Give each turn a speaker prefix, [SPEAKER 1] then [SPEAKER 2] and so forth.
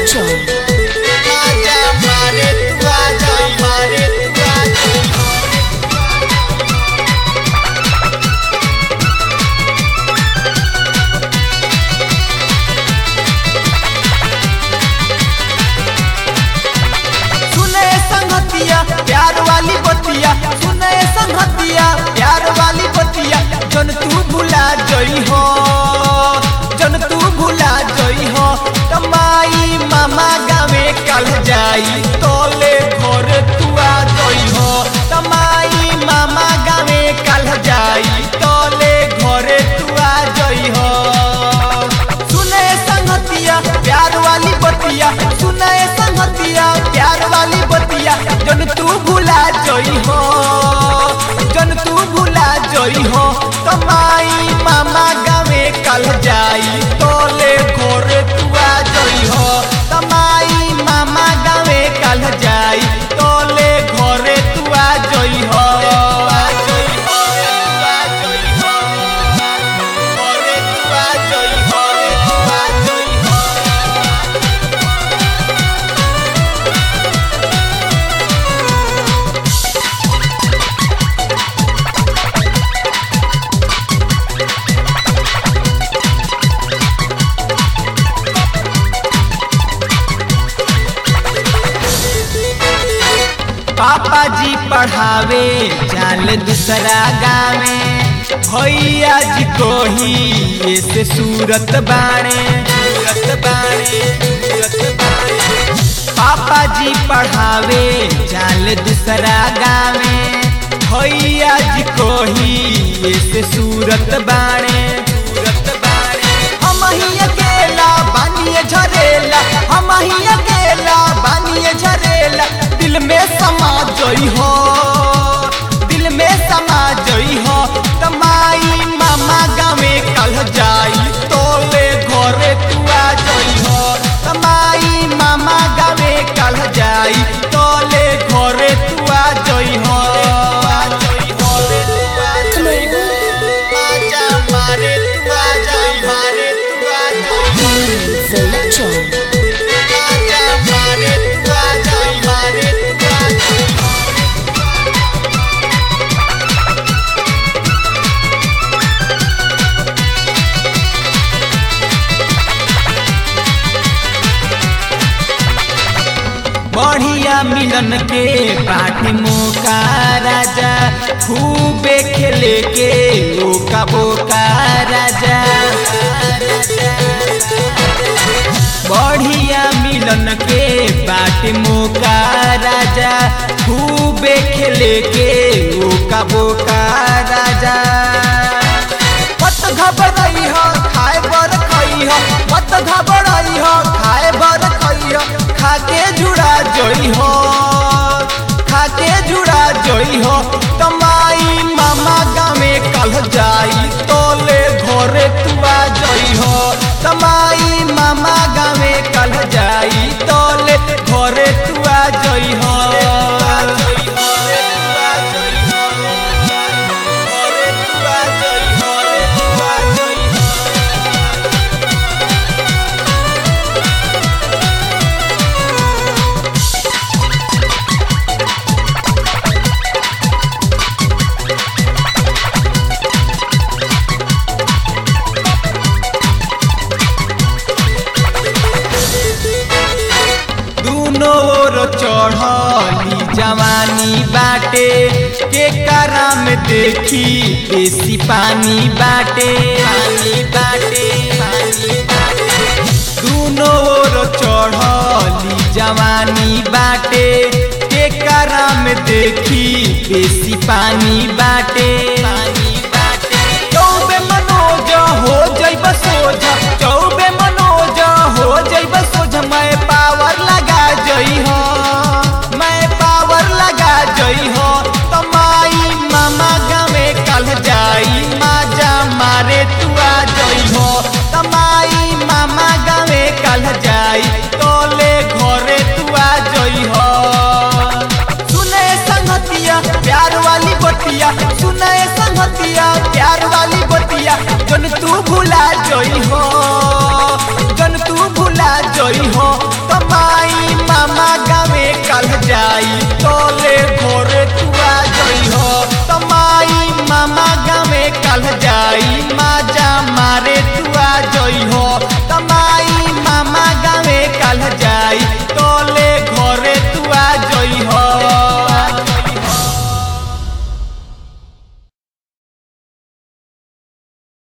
[SPEAKER 1] Selector.
[SPEAKER 2] आजा मारे तू आजा मारे तू आजा सुने संगतिया प्यार वाली बतिया सुने संगतिया प्यार वाली बतिया जन तू भुला जई हो जन तू भुला जई हो तमाई मामा गावे कल जाई तोले घर तू आ जई हो तमाई मामा गावे कल जाई तोले घरे तू आ जई हो सुने संगतिया प्यार वाली बतिया सुने संगतिया प्यार वाली बतिया जन तू भुला जई हो जन तू भुला जई हो तमाई मामा गावे कल जाई तोले घोरे तू आ जई हो तमाई मामा गावे कल जाई तोले घोरे तू आ जई हो आ जई हो, आ जई हो। घरे तू आ जई हो, तू आ जई हो। पापा जी पढ़ावे जाल दूसरा गावे भैया जी को ही ऐसे सूरत बाणे सूरत बाणे सूरत बाणे पापा जी पढ़ावे जाल दूसरा गावे भैया जी को ही ऐसे सूरत बाणे सूरत बाणे हम ही अकेला बानिए झरेला हम ही अकेला बानिए झरेला दिल में समा जई हो दिल में समा जई हो तमाई मामा गावे कल जाई तोले घरे तू आ जई हो तमाई मामा गावे कल जाई तोले घरे तू आ जई हो आ जई हो तू आ जई हो आजा मारे तू आ जई मारे तू आ जई
[SPEAKER 1] Selector.
[SPEAKER 2] आजा मारे तू आ जई मारे तू आ जई बढ़िया मिलन के पाठी मौका राजा खूबे खेले के ओका बोका राजा बढ़िया मिलन के पाठी मौका राजा खूबे खेले के ओका बोका राजा मत घबराई हो खाए बर खई हो मत घबराई हो खाए बर खई हो खाके जुड़ा जोई हो खाके जुड़ा जोई हो तमाई मामा गामे कल जाई तोले घरे तुआ जोई हो तमाई मामा गामे कल जाई तोले घरे तुआ जोई हो घरे तुआ जोई हो तुआ जोई हो दूनो ओर चढ़ली जवानी बाटे के करा में देखी बेसी पानी बाटे पानी बाटे पानी बाटे दूनो ओर चढ़ली जवानी बाटे के करा में देखी बेसी पानी बाटे पानी बाटे चौबे मनोज हो जइब सोझा चौबे मनोज हो जइब सोझा मैं पावर लगा जई हो मैं पावर लगा जई हो तमाई मामा गावे कल जाई माजा मारे तू आ जई हो तमाई मामा गावे कल जाई तोले घरे तू आ जई हो सुने संगतिया प्यार वाली बतिया सुने संगतिया प्यार वाली बतिया जन तू भुला जई हो जन तू भुला जई हो तम कल जाई माजा मारे